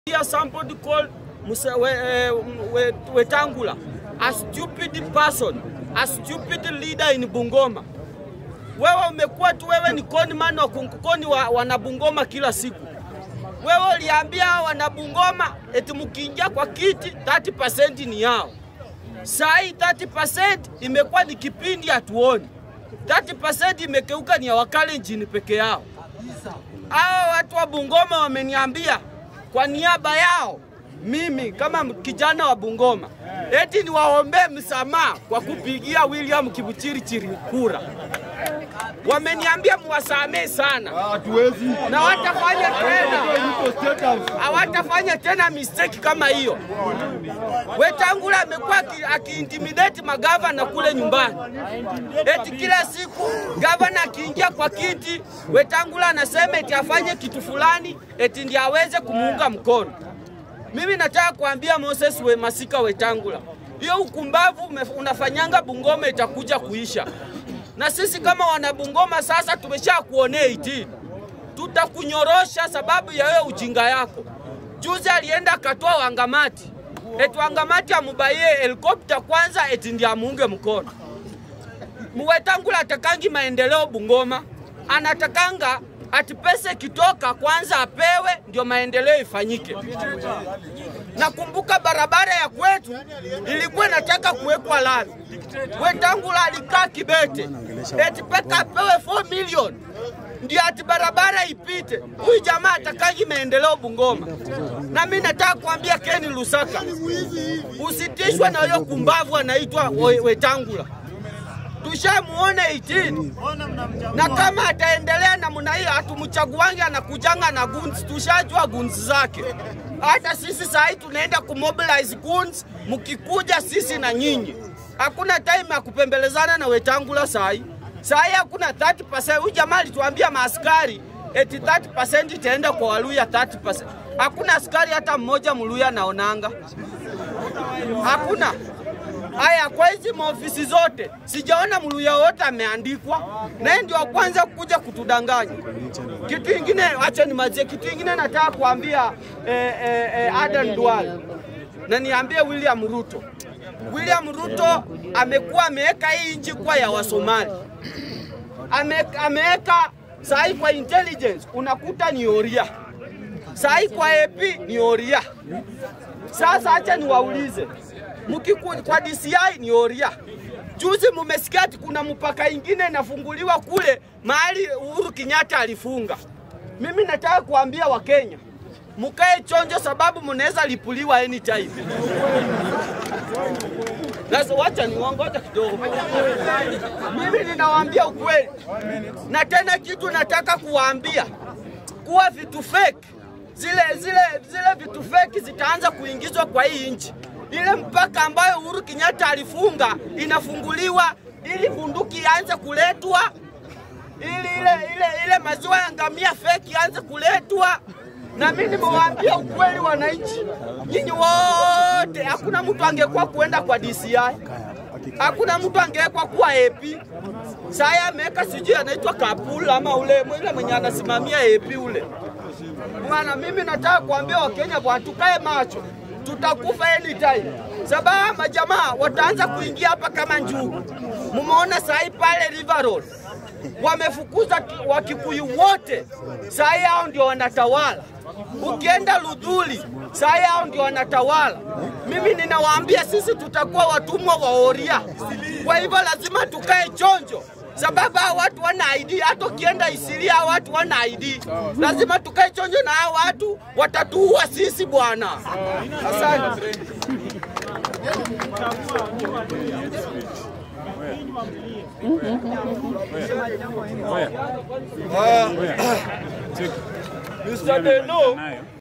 hear somebody called Musa, we, uh, we, Wetangula a stupid person, a stupid leader in Bungoma. Wewe umekuwa tu wewe ni conman wa kuni wa wanabungoma kila siku. Wewe uliambia wanabungoma eti mkiingia kwa kiti 30% ni yao. Saa hii 30% imekuwa ni kipindi hatuoni. 30% imekeuka ni ya Wakalenjin peke yao. Hao watu wa Bungoma wameniambia kwa niaba yao mimi kama kijana wa Bungoma eti niwaombee msamaha kwa kupigia William Kibuchirichiri kura. Wameniambia muwasamee sana Hatuwezi. na watafanya tena, Yuko State House. hawatafanya tena mistake kama hiyo. Wetangula amekuwa aki- akiintimidate magavana kule nyumbani, eti kila siku gavana akiingia kwa kiti, Wetangula anasema eti afanye kitu fulani, eti ndiye aweze kumuunga mkono. Mimi nataka kuambia Moses we Masika Wetangula, hiyo ukumbavu ume- unafanyanga Bungoma itakuja kuisha, na sisi kama wana Bungoma sasa tumesha kuonea iti, tutakunyorosha sababu ya hiyo ujinga yako. Juzi alienda akatoa Wangamati, eti Wangamati amubaie helikopta kwanza, eti ndiye amuunge mkono. Muwetangula atakangi maendeleo Bungoma, anatakanga ati pesa ikitoka kwanza apewe ndio maendeleo ifanyike. Nakumbuka barabara ya kwetu ilikuwa inataka kuwekwa lami, Wetangula alikaa Kibete eti peka apewe 4 milioni ndio ati barabara ipite. Huyu jamaa atakangi maendeleo Bungoma, na mimi nataka kuambia Ken Lusaka, usitishwe na huyo kumbavu anaitwa We- Wetangula tushamuona 18 na kama ataendelea namna hiyo, hatumchaguangi anakujanga na guns, tushajua guns zake. Hata sisi saa hii tunaenda kumobilize guns, mkikuja sisi na nyinyi. Hakuna time ya kupembelezana na Wetangula saa hii. Saa hii hakuna 30%. Huyu jamaa alituambia maaskari eti 30% itaenda kwa Waluya 30%. Hakuna askari hata mmoja Mluya naonanga, hakuna. Haya, kwa hizi maofisi zote sijaona Mluya wote ameandikwa, naye ndio wa kwanza kuja kutudanganya. Kitu ingine, acha nimazie. Kitu ingine nataka kuambia eh, eh, eh, Adan Duale na niambie William Ruto. William Ruto amekuwa ameweka hii nchi kwa ya Wasomali, Ame, ameweka sahi kwa intelligence unakuta ni oria, sahi kwa AP ni oria. Sasa acha niwaulize, mkiku kwa DCI ni oria. Juzi mumesikia ati kuna mpaka ingine inafunguliwa kule mahali Uhuru Kenyatta alifunga. Mimi nataka kuambia Wakenya mukae chonjo, sababu mnaweza lipuliwa anytime. Sasa wacha niwangoja kidogo. Mimi ninawaambia ukweli, na tena kitu nataka kuwaambia kuwa vitu fake zile zile zile vitu fake zitaanza kuingizwa kwa hii nchi. Ile mpaka ambayo Uhuru Kenyatta alifunga inafunguliwa ili bunduki ianze kuletwa, ili ile ile ile maziwa ya ngamia fake ianze kuletwa. Na mimi nimewaambia ukweli, wananchi, nyinyi wote, hakuna mtu angekuwa kuenda kwa DCI, hakuna mtu angewekwa kuwa AP. Saya ameweka sijui anaitwa Kapula ama ule ule mwenye anasimamia AP ule Bwana, mimi nataka kuambia Wakenya bwana, tukae macho, tutakufa anytime. Sababu majamaa wataanza kuingia hapa kama njugu. Mumeona sahi pale River Road wamefukuza ki- Wakikuyu wote, sahi hao ndio wanatawala. Ukienda Ludhuli, sahi hao ndio wanatawala. Mimi ninawaambia sisi tutakuwa watumwa wa oria, kwa hivyo lazima tukae chonjo sababu hao watu wana ID. Hata ukienda Isiria hao watu wana ID, lazima tukae chonjo na hao watu, watatuua sisi bwana. Asante. Mr. Deno,